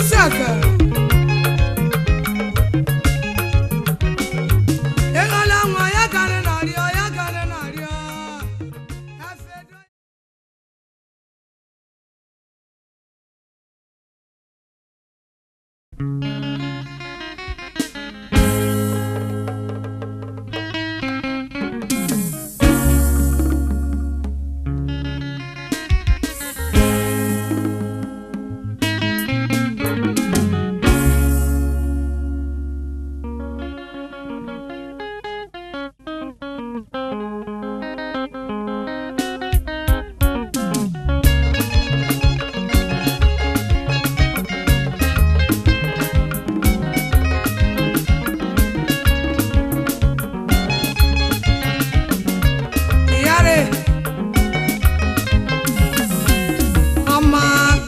Lusaka. Ịghọla nwa ya karị n'ọrịọ ya karị n'ọrịọ. Afedo- Yare. Ọma.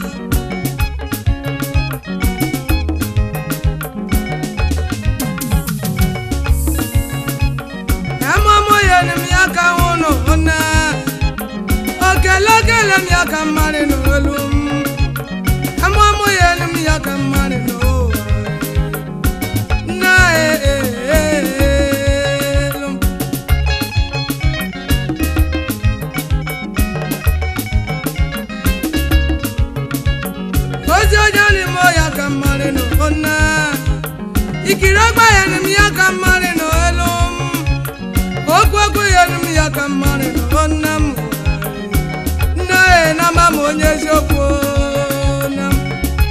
Emụmụ ya ni m ya ka nwụnụ nne. Okelekele m ya ka mmadụ n'olu m. Emụmụ ya ni m ya ka mmadụ n'ụwa. Nne elu m. ozi ọjọọ n'ime ọya ka mmadụ nọ ọna ikiri ọgba ya n'ime ya ka mmadụ nọ elu m okwu okwu ya n'ime ya ka mmadụ nọ ọna m nne ya na-ama m onye eziokwu na m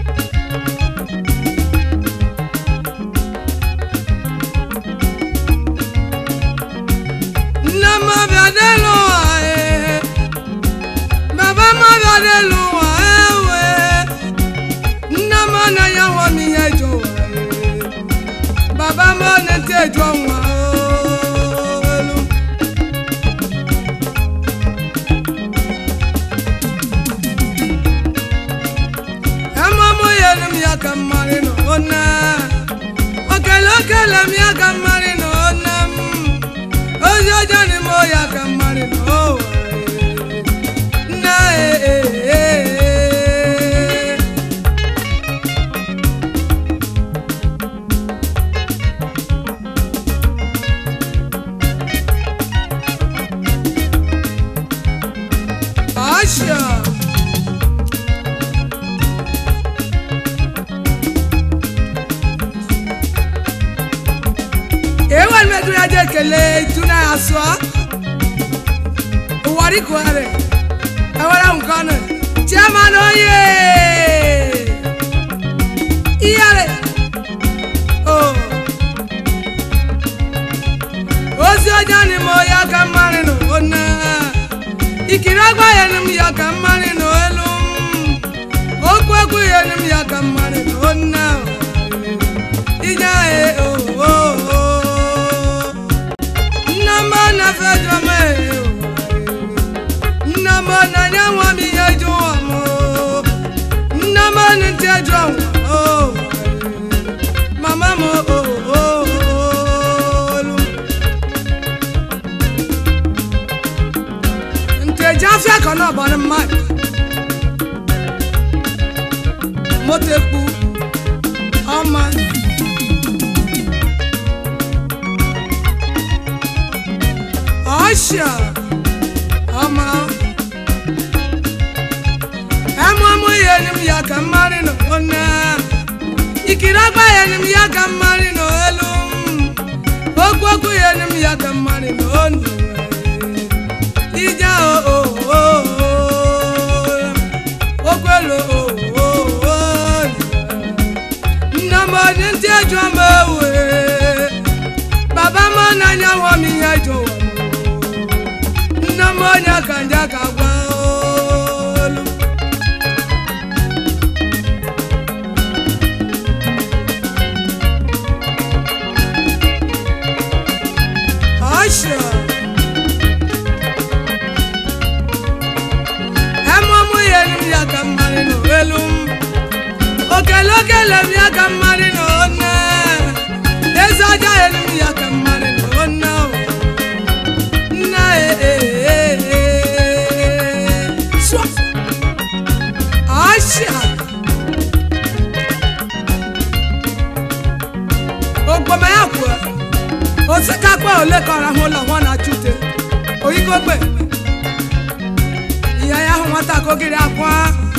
nne m ọbịa n'elu ụwa ee baba m ọbịa n'elu ụwa ewe nne m anaghị anwa m ihe eji ụwa ee. baba m na-eti eju ọnwa oo, elu emụmụ ya elu m ya ka mmarị nọ ona okele okele m ya ka mmarị nọ ona m ozi ọjọọ n'ime ya ka mmarị nọ ụwa ee. nne ee ee ee. Asha. Ewa medu ya je kele tuna aswa. Uwari kware. Ewara nkano. Chairman oye. Iyare. Oh. Ozi ọjọọ ni mo ya ka mmarị nụ ona. Ikiri agba ya ni m ya ka mmarị nụ elu m. Okwu okwu ya ni m ya ka mmarị nụ ona. Ije e o o o. Nna m na-efe jọ m e o. Nna m na-enye nwa m ihe ju ụwa m o. Nna m na-eti eju ọnwa o. Mama m o o o olu. nteji afia kan náà bọ̀ ní mike mo ti ku ọmọ ọ̀ṣà ọmọ ẹmu ọmụ ya ni m ya ka mmarị nọ ọna ikiri agba ya ni m ya ka mmarị nọ elu m okwu okwu ya ni m ya ka mmarị nọ ọnụ ija o o o o okwelo o o o nna m onye ntị ejọ m ewe baba m n'anya nwa m ihe jọ nna m onye ka nje ka gwa olu Asha. emụmụ ya elu m ya ka mmarị nọ elu m okele okele m ya ka mmarị nọ nne eze ọjọọ elu m ya ka mmarị nọ nne nne ee Swa. Asha. osikakpa ole ka ọrahụ ụlọ nwa na chute oyikogbe ihe ya ahụ nwata kogiri akwa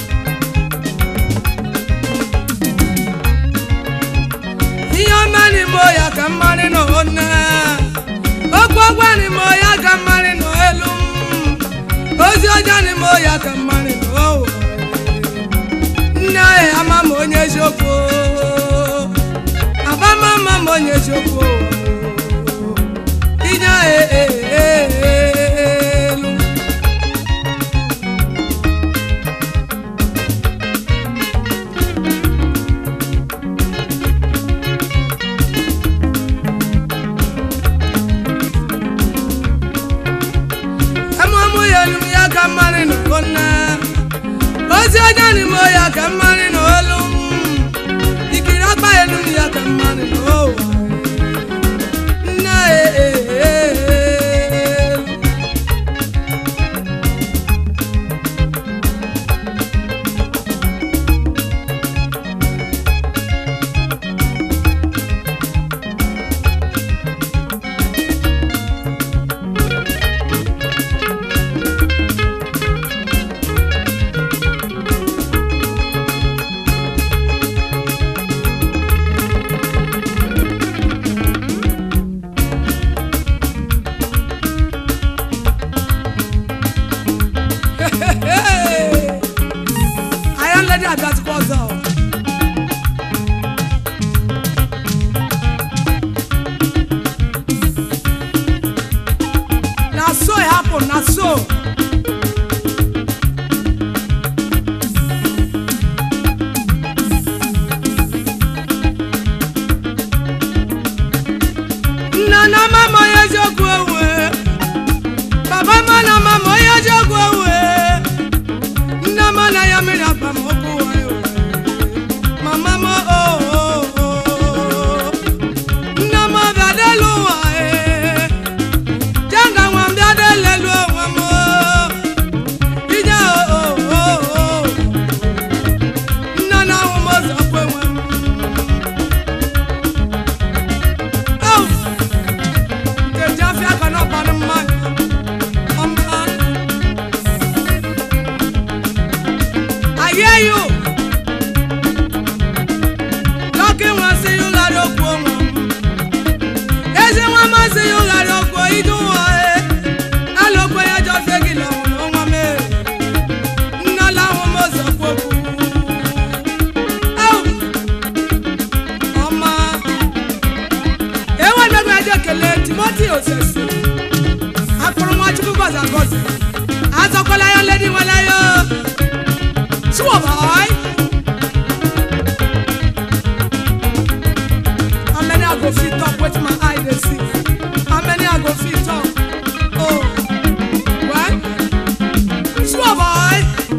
ihe ọma n'ime ya ka mmarị na one okwu ọgwa n'ime ya ka mmarị na elu ozi ọjọọ n'ime ya ka mmarị na owo nne anyị ama m onye eziokwu abama ama m onye eziokwu inye elu amụmụ ya elu ya ka mmarị na one ozi ọjọọ n'ime ya ka mmarị na olu ikiri akpa elu ya ka mmarị na owa nne elu Iron Lady Abiatukwa ọzọ. Na so e happen, na so. Nna na mama onye eziokwu ewe. Baba ma na mama onye eziokwu ewe. Nne m anaghị amịrị akpa m ọkụ wayo. Mama m o o o. Nne m bịa delu ụwa ee. Jenga nwa m bịa delelu onwe m o. Ije o o o o. Nne na-ahụ m ụzọ kwe nwe m. Au! Nkeji afịa ka n'ọkpanụ mmadụ. Ọma. I hear you. Lọ́kì wọn sí yóò lárí okú wọn. Ezi wọn máa sí yóò lárí okú idú wọn ẹ. Alóko yẹn jọ fẹ́gi lọ́wọ́ ló wọn mẹ́. Nná láwọn mọ̀ sọ kókó. Ọmọ. Ewa gbẹgbẹ ẹjẹ kele Timothy Osese. Akpọrọmọchukwu gbọ̀zàgbọ̀zà. Azọkọlá yọ lẹ́ni wọn láyọ̀. Sure, boy. How many I go fit up with my eye they see? How many I go fit up? Oh, what? Sure, boy.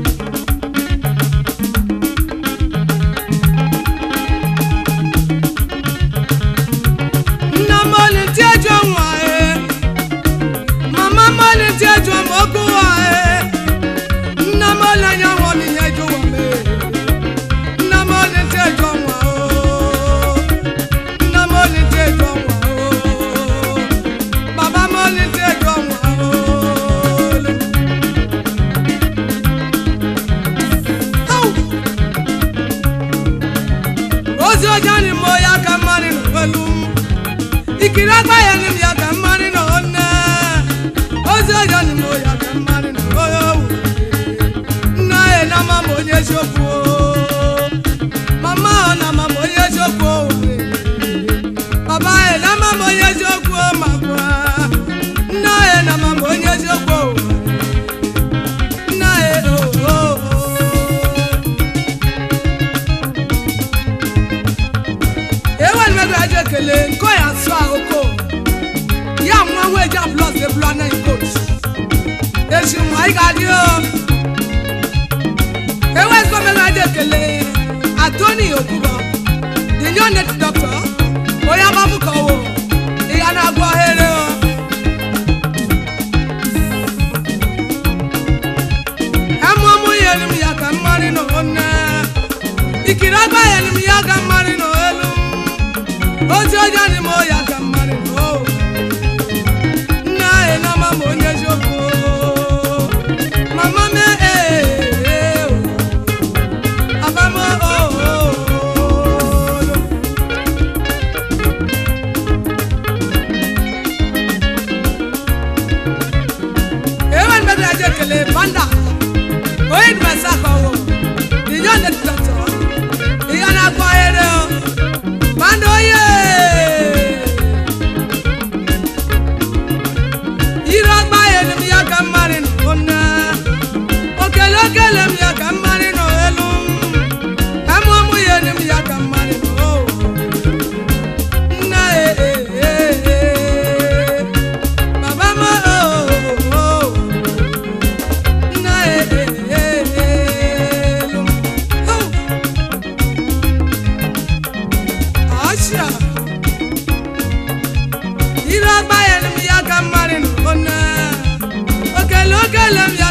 Nna mọlì tí ẹjọ́ wà ẹ́. Màmá mọlì tí ẹjọ́ mọ́kú wà ẹ́. Nna mọlì ẹ̀yàn wọ̀ mí ẹjọ́ wọ̀ mí. Nna mọlì tí ẹjọ́ wà ó. Nna mọlì tí ẹjọ́ wà ó. Bàbá mọlì tí ẹjọ́ wà ó. Au! Ozi ọjọ́ ni mo ya ka mmadụ nọ pẹ̀lú. Ikiri agba ya ni m ya ka mmadụ nọ nne. Ozi ọjọ́ ni mo ya ka mmadụ nọ oyowu. Nna ya na mama onye eziokwu o. Mama ọ na mama onye eziokwu o. Baba ya na mama onye eziokwu o ma gwa. Nna ya na mama onye eziokwu o. Nna ya o o o. ewe nimego ya je kele nko ya sọ ahoko ya nwa nwa eji plus de blu anaghị coach ezi nwa anyị ga-adị o ewe ezigbo mego ya je kele atoni okubo the new net doctor onye agbapụ ka ọwụ ihe a na-agwọ ohere o amụmụ ya elu m ya ka mmarị nọ nne ikiri agba ya elu m ya ka mmarị nọ elu ozi ọjọọ ni mo ya ka mmarị nọ o okele m